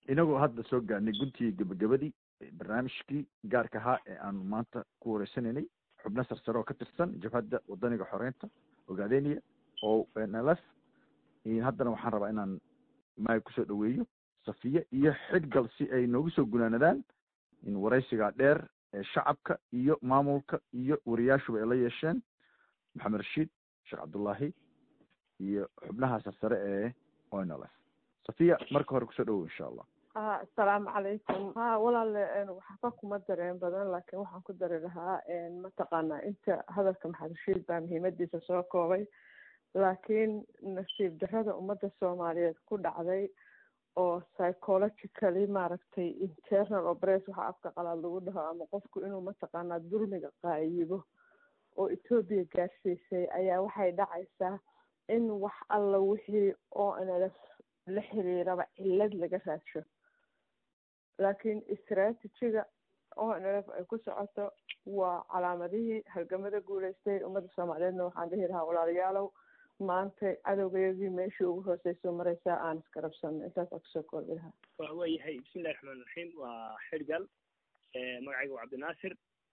inagoo hadda soo gaarnay guntigii gebagabadii barnaamijkii gaarka ahaa ee aanu maanta ku wareysanaynay xubno sarsare oo ka tirsan jabhadda wadaniga xoreynta ogaadeniya oo nlf haddana waxaan rabaa inaan maay kusoo dhaweeyo safiye iyo xidhgal si ay noogu soo gunaanadaan in waraysigaa dheer ee shacabka iyo maamulka iyo wariyaashuba ay la yeesheen maxamed rashiid sheekh cabdullaahi iyo xubnaha sarsare ee onlf safiya marka hore kusoo dhawow insha allah ha asalaamu calaykum ha walaale waxba kuma dareen badan laakiin waxaan ku dari lahaa mataqaanaa inta hadalka maxamed rashiid baa muhiimadiisa soo koobay laakiin nasiib darrada ummadda soomaaliyeed ku dhacday oo psychologically maaragtay internal opres waxa afka qalaad lagu dhaho ama qofku inuu mataqaanaa dulmiga qaayibo oo etoobiya gaarsiisay ayaa waxay dhacaysaa in wax alla wixii o nlf la xiriiraba cillad laga raadsho laakiin istraatijiga o nlf ay ku socoto waa calaamadihii halgamada guuleystay ummadda soomaaliyeedna waxaan dhihi lahaa walaalayaalow maanta cadowgayagii meeshii ugu hooseyso mareysaa aan iskarabsano intaasaan kusoo koobi lahaa wa waayahay bismillahi raxmaan raxiim waa xirgal magacayga waa cabdinaasir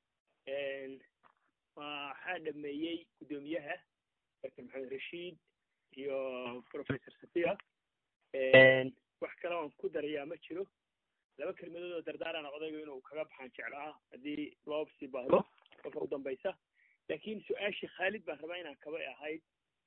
waxaa dhameeyey guddoomiyaha doctor maxamed rashiid iyo professor safiya wax kale oan ku darayaa ma jiro laba kelmadood oo dardaarana odayga inuu kaga baxaan jeclaa haddii loo sii baahdo kolka u dambaysa laakiin su-aashii khaalid baan rabaa inaan kaba ahayd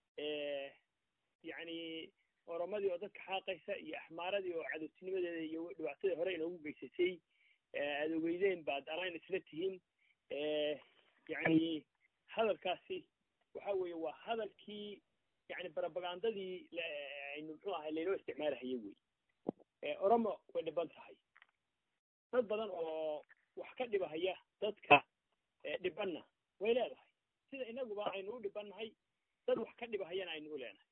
yacni oromadii oo dadka xaaqaysa iyo axmaaradii oo cadowtinimadeeda iyo dhibaatadii hore inoogu geysatay aad ogeydeen baad alayn isla tihiin yacni hadalkaasi waxa weeye waa hadalkii yani barabagandadii aynu muxuu ahay laynoo isticmaalahayay wey oromo way dhiban tahay dad badan oo wax ka dhibahaya dadka dhibanna way leedahay sida inaguba aynu u dhibannahay dad wax ka dhibahayana aynu u leenahay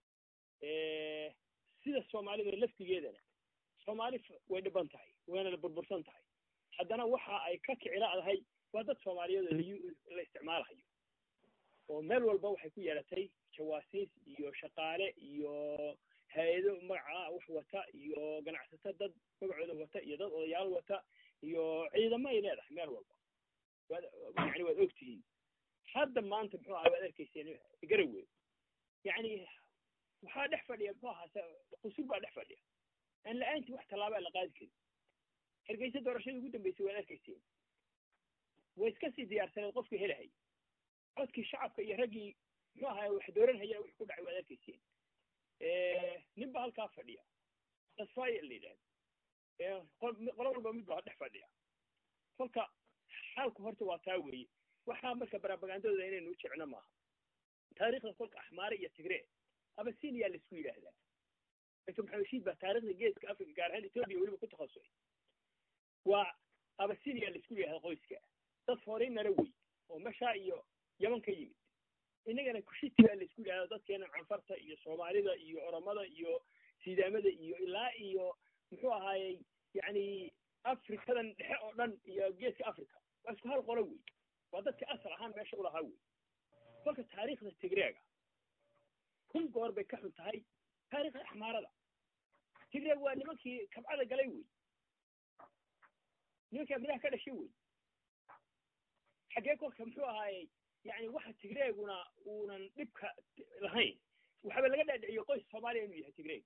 sida soomaalida laftigeedana soomaali way dhiban tahay wayna la burbursan tahay haddana waxa ay ka kiciladahay waa dad soomaaliyeed oo la isticmaalahayo oo meel walba waxay ku yeelatay jawaasiis iyo shaqaale iyo hay-ado magaca wax wata iyo ganacsato dad magacooda wata iyo dad odayaal wata iyo ciidamo ay leedahay meel walba waad yani waad ogtihiin hadda maanta muxuu aha waad arkayseen garawe yani waxaa dhex fadhiya muxuu ahaa qusul baa dhex fadhiya aan la-aantii wax tallaaba la qaadi karin hargeysa doorashadii ugu dambeysay waad arkayseen way iska sii diyaarsaneed qofkii helahay codkii shacabka iyo raggii muxuu ahaa wax dooranhaya wix ku dhacay waad arkayseen nin ba halkaa fadhiya tasfaya la yidhahda qolo walba mid baa dhex fadhiya kolka xaalku horta waa taa weeye waxaa marka barabagandadooda inaynu u jecno maaha taariikhda kolka axmaare iyo tigree abasinia laisku yidhaahdaa doctor maxamed rashiid baa taarikhda geeska africa gaar ahaan ethoobia weliba ku takhasusay waa abasinia laisku yidhahda qoyska dad foreignara wey oo meshaa iyo yaman ka yimid innagana kushiti baa laisku yidhahda dadkeena canfarta iyo soomaalida iyo oromada iyo sidaamada iyo ilaa iyo muxuu ahaayey yani afrikadan dhexe oo dhan iyo geeska africa waa isku hal qolo wey waa dadka asal ahaan meesha ulahaa wey kolka taariikhda tigreega kun goor bay ka xun tahay taariikhda axmaarada tigreeg waa nimankii kabcada galay wey nimankaa midaha ka dhashay wey xaggee kolka muxuu ahaayey yani waxa tigreeguna uunan dhibka lahayn waxaaba laga dhaadhiciyo qoys soomaaliya inuu yahay tigreeg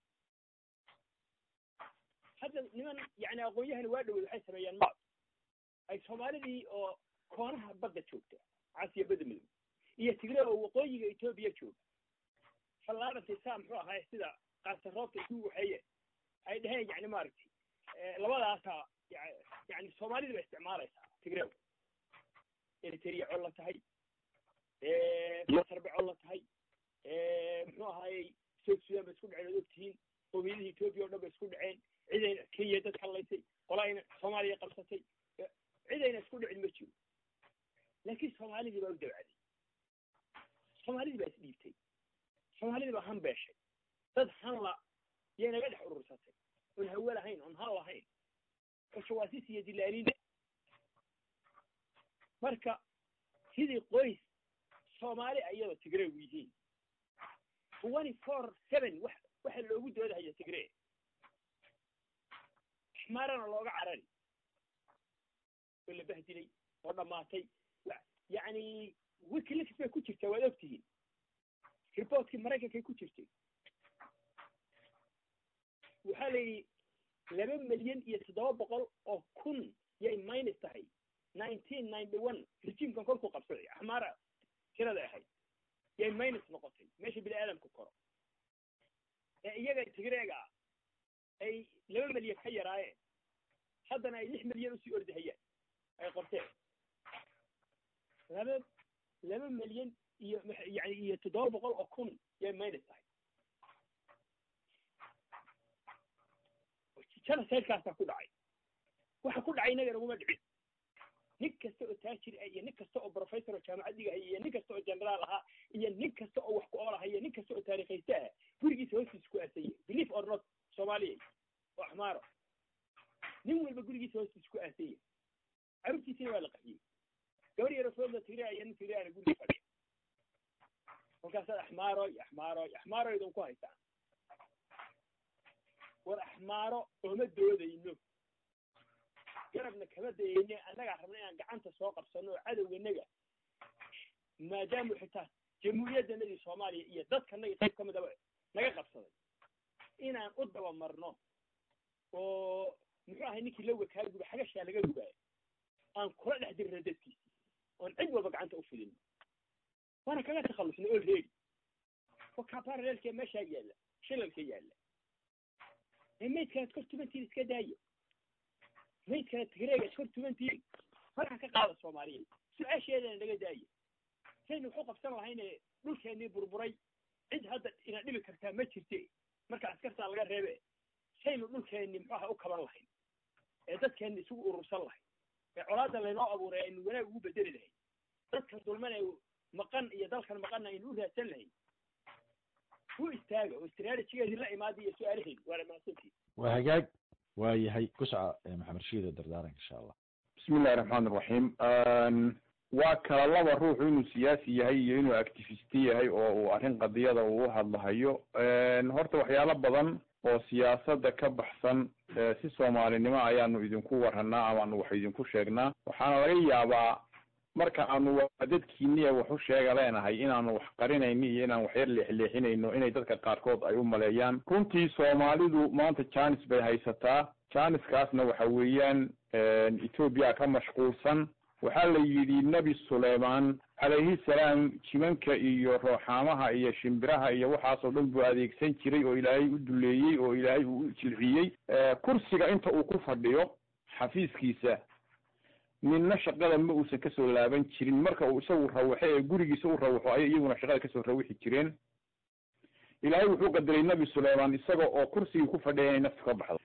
hadda niman yani aqoon-yahani waa dhawey waxay sameeyaan maad ay soomaalidii oo koonaha badda joogta casiya badda madow iyo tigreeg oo waqooyiga etoobiya jooga fallaarantay saa muxuu ahaay sida qaarta roobta isu waxeeye ay dhaheen yani maaragtay labadaasaa yani soomaalida ba isticmaalaysaa tigreeg eritrea col la tahay masar ba col la tahay muxuu ahaayey south sudan ba isku dhaceen ood ogtihiin qowmiyadihii etoobiya o dhan ba isku dhaceen cidayna kenya dad hadlaysay qolayna soomaaliya qabsatay cidayna isku dhicin ma jiro laakiin soomaalidii baa u dawcaday soomaalidii baa isdhiibtay soomaalidii baa han beeshay dad hanla yay naga dhex urursatay oon hawe lahayn oon han lahayn oo jawaasiis iyo dilaaliina marka sidii qoys soomaali ayada tigreegu yihiin twenty four seven wax waxa loogu doodahaya tigree axmaarana looga carari oo la bahdilay oo dhammaatay yacni wikileaks bay ku jirtaa waad ogtihiin reportkii maraykankay ku jirtay waxaa la yidhi laba milyan iyo toddoba boqol oo kun yay minus tahay nineteen ninety one rejiimkan kolkuu qabsaday axmaara tirada ahayd yay minus noqotay meesha bini aadamku koro ee iyaga tigreega ah ay laba milyan ka yaraayeen haddana ay lix milyan usii ordahayaan ay qorteen laba laba milyan iyo yani iyo toddoba boqol oo kun yay minus tahay janasaydkaasaa ku dhacay waxa ku dhacay inaga naguma dhicin nin kasta oo taajir ah iyo nin kasta oo professor oo jaamacad dhigahaya iyo nin kasta oo generaal ahaa iyo nin kasta oo wax ku ool ahaya nin kasta oo taarikhayste ah gurigiisa hoostiisa ku aasaya belief or not soomaaliya oo axmaaro nin walba gurigiisa hoostiisa ku aasaya carruurtiisina waa la qaxiyey gabar yaro fooda tigraa iyo nin tigreana guriga fadhiya kolkaasaad axmaaro iyo axmaaro iyo axmaaro idin ku haystaan war axmaaro ooma doodayno garabna kama dayayne annagaa rabna inaan gacanta soo qabsano oo cadowganaga maadaamu xitaa jamhuuriyaddanadii soomaaliya iyo dadkanagii qayb ka midaba naga qabsaday inaan u dabamarno oo muxuu ahay ninkii lawga kaa guba xagashaa laga gubaayo aan kula dhex dirno dadkiisi oon cid walba gacanta u fidino waana kaga takhallusna oo reedi oo kaparalelkee meeshaa yaalla shilalka yaalla ee maydkaad kor tubantiin iska daaya maydkaad tigreega kor tubantiin faraha ka qaada soomaaliya su-aasheedana naga daaya saynu waxu qabsan lahayne dhulkeennii burburay cid hadda ina dhibi kartaa ma jirte marka askartaa laga reebe saynu dhulkeenni muxuaha u kaban lahayn ee dadkeenni isugu urursan lahayn ee colaadda laynoo abuuray aynu wanaag ugu bedeli lahayn dadkan dulman ee maqan iyo dalkan maqanna aynu u raadsan lahayn u istaaga oo strategigeedii la imaada iyo su-aalaheedi waana mahadsantii waa hagaag waa yahay kusca maxamed shiide dardaaranka insha allah bismi illahi raxmaan iraxiim waa kala laba ruuxu inuu siyaasi yahay iyo inuu activist yahay oo uu arrin qadiyada uu u hadlahayo horta waxyaalo badan oo siyaasadda ka baxsan si soomaalinimo ayaanu idinku waranaa amaanu wax idinku sheegnaa waxaana laga yaabaa marka aanu dadkiiniya wax u sheega leenahay inaanu wax qarinayno iyo inaan wax yar leexleexinayno inay dadka qaarkood ay u maleeyaan runtii soomaalidu maanta janis bay haysataa janiskaasna waxa weeyaan etoobiya ka mashquulsan waxaa la yidhi nebi suleyman calayhi salaam jimanka iyo rooxaamaha iyo shimbiraha iyo waxaasoo dhan buu adeegsan jiray oo ilaahay u duleeyey oo ilaahay uu u jilciyey kursiga inta uu ku fadhiyo xafiiskiisa ninna shaqada ma uusan kasoo laaban jirin marka uu isagu rawaxo ee gurigiisa u rawaxo ayay iyaguna shaqada kasoo rawixi jireen ilaahay wuxuu qadaray nebi suleyman isaga oo kursigii ku fadhiya inay naftu ka baxdo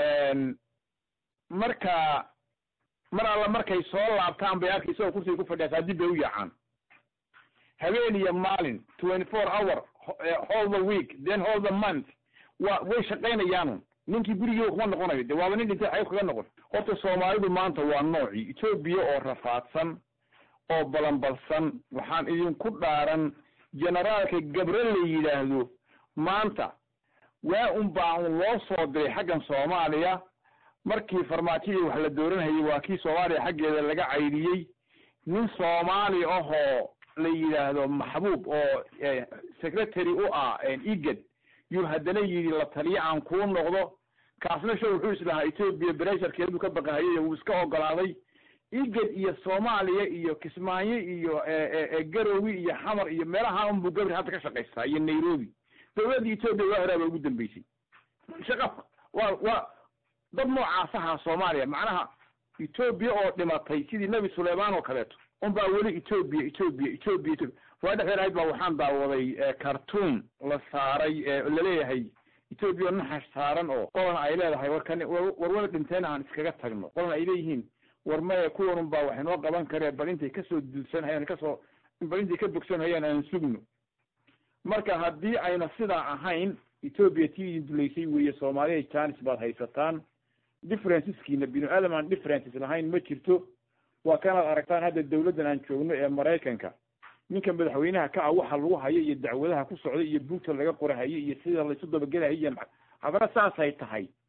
marka mar alla markay soo laabtaan bay arkay isagoo kursiga ku fadhiya dib bay u yaacaan habeen iyo maalin twenty four hour whole the week then whole the month wa way shaqaynayaanu ninkii gurigii kuma noqonayo de waaba nin dhintay xayb kaga noqon horta soomaalidu maanta waa noocii etoobiya oo rafaadsan oo balanbalsan waxaan idinku dhaaran generaalka gabre la yidhaahdo maanta waa un baa un loo soo diray xaggan soomaaliya markii farmaajadii wax la dooranhayay waa kii soomaaliya xaggeeda laga caydhiyey nin soomaali ahoo la yidhaahdo maxbuub oo secretary u ah igad yuu haddana yidhi la taliyo aan kuu noqdo kaasna sho wuxuu islahaa etoobiya bresharkeeduu ka baqahayay wuu iska ogolaaday igad iyo soomaaliya iyo kismaayo iyo garowi iyo xamar iyo meelaha unbuu gabri hadda ka shaqaystaa iyo nairobi dawladda etoobiya waa horaaba ugu dambeysay shaqa waa waa dad noocaasaha soomaaliya macnaha etoobiya oo dhimatay sidii nebi suleyman oo kaleeto unbaa weli etoobiya etoobiya etoobiya etoobiya waa dhexdeed ahayd baa waxaan daawaday cartoon la saaray laleeyahay etoobiya naxash saaran oo qolana ay leedahay warkan war wada dhinteen aan iskaga tagno qolana ay leeyihiin war maya kuwanun baa wax inoo qaban karee bal intay kasoo duulsanhayaan kasoo bal intay ka bogsanhayaan aan sugno marka haddii ayna sidaa ahayn etoobiya tii idin dulaysay weeye soomaaliya janis baad haysataan differenceskiina binu aadam aan differences lahayn ma jirto waa kanaad aragtaan hadda dawladdan aan joogno ee maraykanka ninka madaxweynaha ka ah waxa lagu hayo iyo dacwadaha ku socda iyo buugta laga qorahayo iyo sida laysu dabagelahayo iyo haddana saasay tahay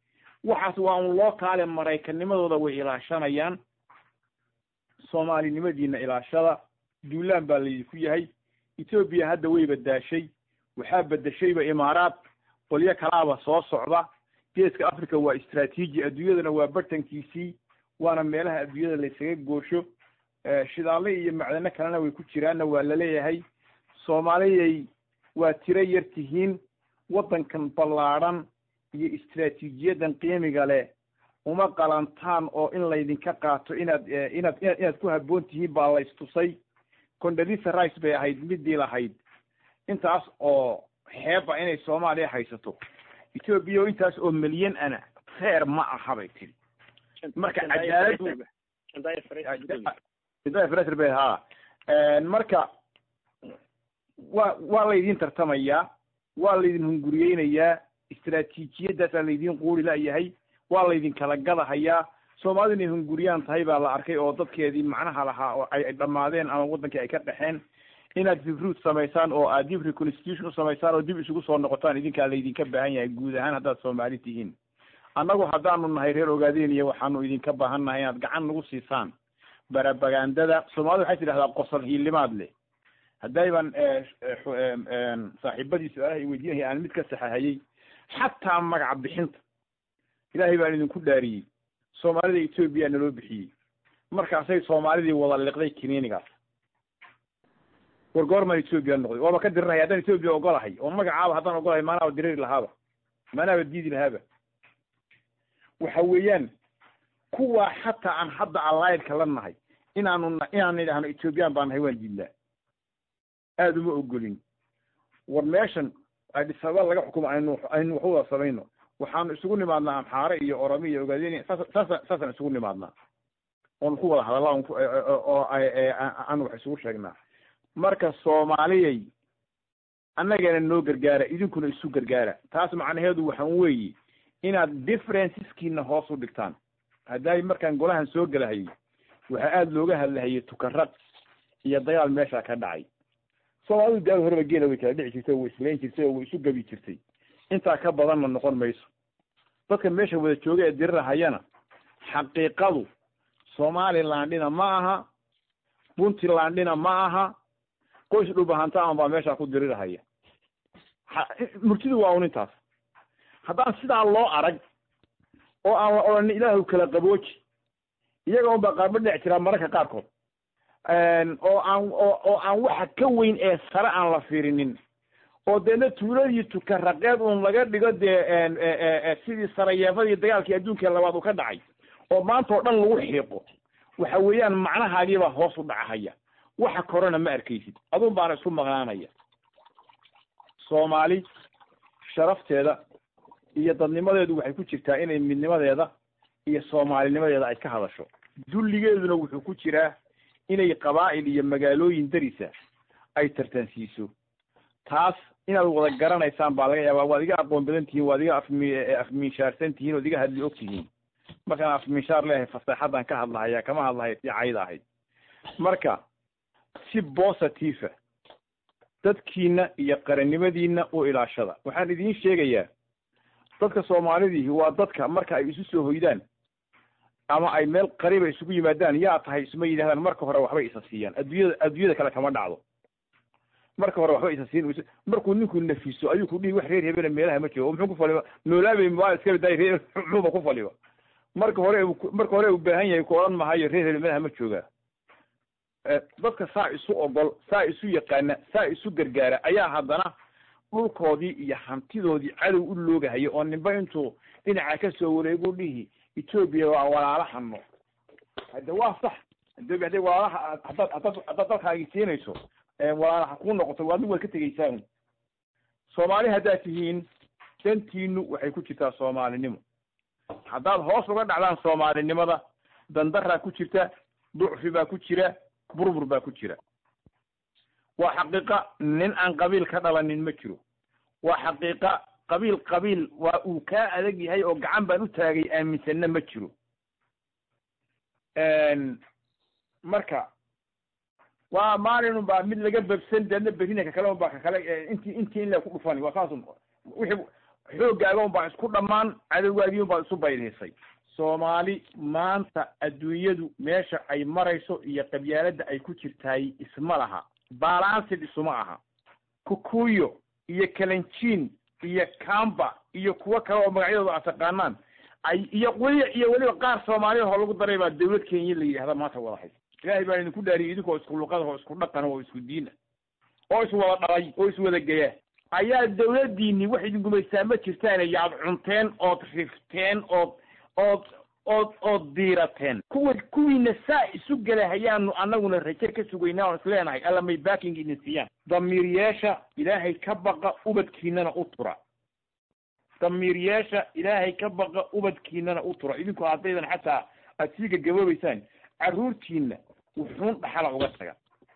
waxaas waa un loo kaale maraykannimadooda way ilaashanayaan soomaalinimadiina ilaashada duulaan baa laydinku yahay etoobiya hadda way badaashay waxaa bedeshayba imaaraad qolyo kalaaba soo socda geeska africa waa istraatiiji adduunyadana waa bartankiisii waana meelaha adduunyada laysaga goosho shidaalle iyo macdano kalena way ku jiraanna waa laleeyahay soomaaliyay waa tiro yar tihiin waddankan ballaadhan iyo istraatiijiyadan qiimiga leh uma qalantaan oo in laydinka qaato inaad inaad inaad ku habboon tihiin baa la istusay condolisa rice bay ahayd midii lahayd intaas oo xeeba inay soomaaliya haysato etoobiya oo intaas oo milyan ana feer ma aha bay tiri marka cadaaladdu fresr bay ha marka waa waa laydin tartamayaa waa laydin hunguriyeynayaa istraatiijiyadaasaa laydin quuri layahay waa laydin kala gadahayaa soomaalidu inay hunguriyaan tahay baa la arkay oo dadkeedii macnaha lahaa oo ay dhammaadeen ama waddankii ay ka dhexeen inaad recruit samaysaan oo aad dib reconstitution u samaysaan oo dib isugu soo noqotaan idinkaa laydinka baahan yahay guud ahaan haddaad soomaali tihiin annagu haddaanu nahay reer ogaadeniya waxaanu idinka baahan nahay inaad gacan nagu siisaan barabagandada soomaalida waxay tidhahdaa qosol hiilimaad leh haddayban saaxiibadii su-aalaha i weydiinaya aan mid ka saxahayey xataa magac bixinta ilaahay baan idinku dhaariyey soomaalida etoobiya naloo bixiyey markaasay soomaalidii wada liqday kiniinigaas war goormaan etoobiya noqday waaba ka dirirahaya haddaan etoobiya ogolahay oo magacaaba haddaan ogolahay maanaaba diriri lahaaba maanaaba diidi lahaaba waxa weeyaan kuwaa xataa aan hadda alliedka la nahay inaanu inaanu idhaahno ethoobiyan baa nahay waan diidnaa aada uma ogolin war meeshan adisaba laga xukumo aynu aynu wax wada samayno waxaanu isugu nimaadnaa amxaare iyo oromi iyo ogaadeni saas saasa saasaan isugu nimaadnaa oonu ku wada hadalla oo aanu wax isugu sheegnaa marka soomaaliyay annagana noo gargaara idinkuna isu gargaara taas macnaheedu waxaan weeye inaad differenceskiina hoos u dhigtaan hadday markaan golahan soo gelahayay waxaa aada looga hadlahayay tukarad iyo dagaal meeshaa ka dhacay soomaalidu daal horeba geela way kala dhici jirtay oo way islayn jirtay oo way isu gabi jirtay intaa ka badanna noqon mayso dadka meesha wada jooga ee dirirahayana xaqiiqadu somalilandina ma aha puntlandina ma aha qoys dhubahantaan baa meeshaa ku dirirahaya murtidu waa un intaas haddaan sidaa loo arag oo aan la odhanin ilaahu kala qabooji iyaga un baa qaarba dhinac jiraa mararka qaarkood oo aan oo aan waxa ka weyn ee sare aan la fiirinin oo deedna tuuladii tukaraqeed un laga dhigo dee sidii sarayeefadii dagaalkii adduunka labaad uu ka dhacay oo maanta oo dhan lagu xiiqo waxa weeyaan macnahaagiibaa hoos u dhacahaya waxa korena ma arkaysid adun baana isku maqnaanaya soomaali sharafteeda iyo dadnimadeedu waxay ku jirtaa inay midnimadeeda iyo soomaalinimadeeda ay ka hadasho dulligeeduna wuxuu ku jiraa inay qabaa'il iyo magaalooyin darisa ay tartansiiso taas inaad wada garanaysaan baa laga yaabaa waad iga aqoon badan tihiin waad iga afmi afmiishaarsan tihiin ood iga hadli og tihiin markaan afmiishaar leeyahay faseexadan ka hadlahaya kama hadlahay si cayda ahayd marka si positiva dadkiina iyo qarannimadiina u ilaashada waxaan idiin sheegayaa dadka soomaalidiihi waa dadka marka ay isu soo hoydaan ama ay meel qariiba isugu yimaadaan yaa tahay isma yidhahdaan marka hore waxbay isa siiyaan adduunyada adduunyada kale kama dhacdo marka hore waxba isa siin markuu ninku nafiso ayuu ku dhihi wax reer hebena meelaha ma joogo muxuu ku faliba noolaabay waa iska bidaay reer muxuuba ku faliba marka hore marka hore u baahan yahay ku odhan mahayo reer hebel meelaha ma joogaa dadka saa isu ogol saa isu yaqaana saa isu gargaara ayaa haddana dhulkoodii iyo hantidoodii cadow u loogahaya oo ninba intuu dhinaca ka soo wareegu dhihi etoobiya waa walaalahano hade waa sax etoobiya hadday walaalaha haddaad haddaad haddaad dalkaagi siinayso walaalaha kuu noqoto waadna waad ka tegeysaan soomaali haddaad tihiin dantiinu waxay ku jirtaa soomaalinimo haddaad hoos uga dhacdaan soomaalinimada dandaraa ku jirta ducfi baa ku jira burbur baa ku jira waa xaqiiqa nin aan qabiil ka dhalanin ma jiro waa xaqiiqa qabiil qabiil waa uu kaa adag yahay oo gacan baan u taagay aaminsanna ma jiro marka waa maalin baa mid laga babsan deedna berina kakale un baa kakale intii intii in la ku dhufani waa saas wixii xooggaaga un baa isku dhammaan cadowgaagii un baa isu baydiisay soomaali maanta adduunyadu meesha ay marayso iyo qabyaaladda ay ku jirtaay isma laha balansid isuma aha kukuyo iyo kalanjiin iyo kamba iyo kuwo kale oo magacyadooda aad taqaanaan ay iyo weli iyo weliba qaar soomaaliyad oo lagu daray baa dawlad kenya la yidhahda maanta wada haysa ilaahay baa idinku dhaariyay idinkoo isku luqada oo isku dhaqan oo isku diina oo iswada dhalay oo iswada geya ayaa dawladdiini wax idin gumaystaa ma jirtaan yaad cunteen ood rifteen ood ood ood ood diirateen kuwa kuwiina saa isu gelahayaanu annaguna raje ka sugaynaa oon isleenahay alla may baaking idin siiyaan damiiryeesha ilaahay ka baqa ubadkiinana u tura damiiryeesha ilaahay ka baqa ubadkiinana u tura idinku haddaydan xataa aad sii gagaboobeysaan carruurtiina wuxuun dhaxala uga taga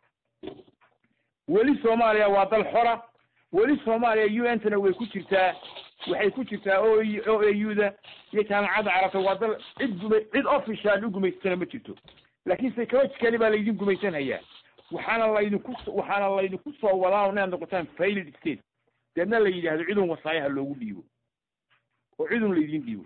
weli soomaaliya waa dal xora weli soomaaliya u n tana way ku jirtaa waxay ku jirtaa o o a u da iyo jaamacadda carabta waa dal cid guma cid official u gumaysatana ma jirto laakiin psychologically baa laydin gumaysanhayaa waxaana laydinku waxaana laydinku soo wadaa inaad noqotaan failed state deedna la yidhaahdo cidun wasaayaha loogu dhiibo oo cidun laydin dhiibo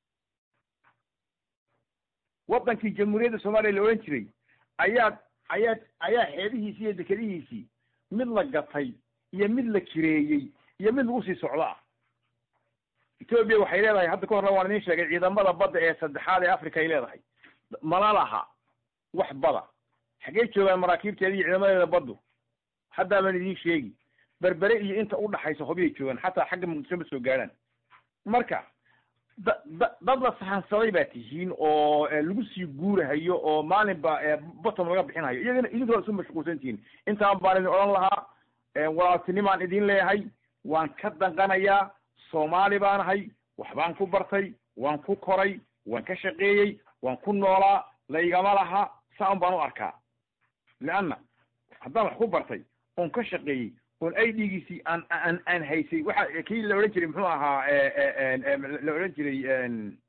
waddankii jamhuuriyadda soomaaliya la odhan jiray ayaa ayaa ayaa xeebihiisii iyo dekedihiisii mid la gatay iyo mid la jireeyey iyo mid lagu sii socdo ah etoobiya waxay leedahay hadda ka horna waan idin sheegay ciidamada badda ee saddexaad ee africa ay leedahay mala laha wax bada xaggey joogaan maraakiibteeda iyo ciidamadeeda baddu haddaa baan idiin sheegi berbere iyo inta udhaxaysa hobiyay joogaan xataa xagga muqdisho ma soo gaadhaan marka da da dad la sahansaday baa tihiin oo lagu sii guurahayo oo maalinba bottom laga bixinhayo iyagana idinkoo isu mashquulsan tihiin intaan baan idin odhan lahaa walaaltinimaan idin leeyahay waan ka danqanayaa soomaali baan ahay waxbaan ku bartay waan ku koray waan ka shaqeeyey waan ku noolaa laygama laha saan baan u arkaa leanna haddaan wax ku bartay oon ka shaqeeyey oon i d-giisii aan aan aan haysay waxa kii la odhan jiray muxuu ahaa la odhan jiray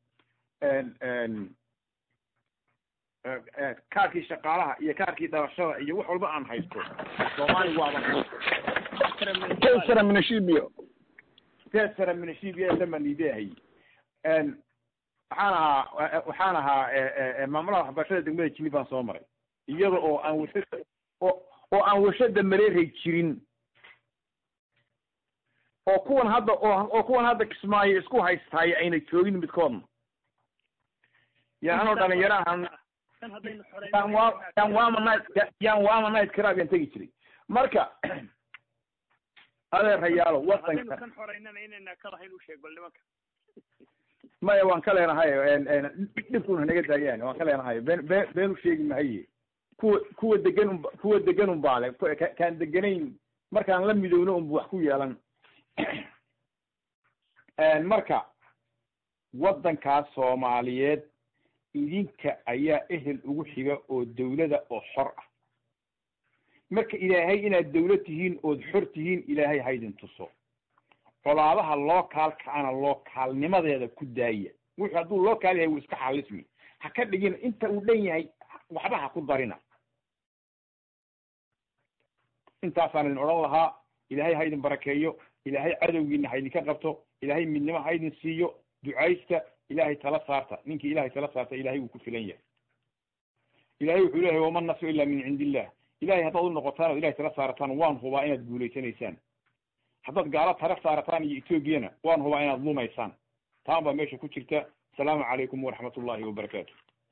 kaarkii shaqaalaha iyo kaarkii dhalashada iyo wax walba aan haysto soomaali waaba tesara minashibio tesara minashibia samanidehay waxaan ahaa waxaan ahaa maamulaha waxbarashada degmada jini baan soo maray iyada oo aan warshada oo oo aan warshada mareeray jirin oo kuwan hadda oo oo kuwan hadda kismaayo isku haystaay ayna joogin midkoodna yaanoo dhalinyarahan yaan waa yaan waama night yaan waama night crab yaan tegi jiray marka adeerayaalo wadanka kan xoreynana inayna ka lahayn u sheeg bal nimanka maya waan ka leenahay dhibkuna naga daayaan waan ka leenahay been been been u sheegi mahaye kuwa kuwa degan un kuwa degan un baa le kaan deganayn markaan la midowno unbu wax ku yeelan marka waddankaas soomaaliyeed idinka ayaa ehel ugu xiga oo dawlada oo xor ah marka ilaahay inaad dawlad tihiin ood xor tihiin ilaahay haydin tuso colaadaha lookaalkaana lookaalnimadeeda ku daaya wuxuu hadduu lookaal yahay wuu iska xalismi ha ka dhigina inta uu dhan yahay waxba ha ku darina intaasaan idin odhan lahaa ilaahay ha idin barakeeyo ilaahay cadowgiina ha idinka qabto ilaahay midnimo ha idin siiyo ducaysta ilaahay tala saarta ninkii ilahay tala saarta ilahay wuu ku filan yahay ilahay wuxuu leeyahay wama nasru ila min cindi illah ilahay haddaad u noqotaan oo ilahay tala saarataan waan hubaa inaad guulaysanaysaan haddaad gaalo tala saarataan iyo etoobiyana waan hubaa inaad lumaysaan taan baa meesha ku jirta asalaamu calaykum waraxmat ullahi wabarakaatu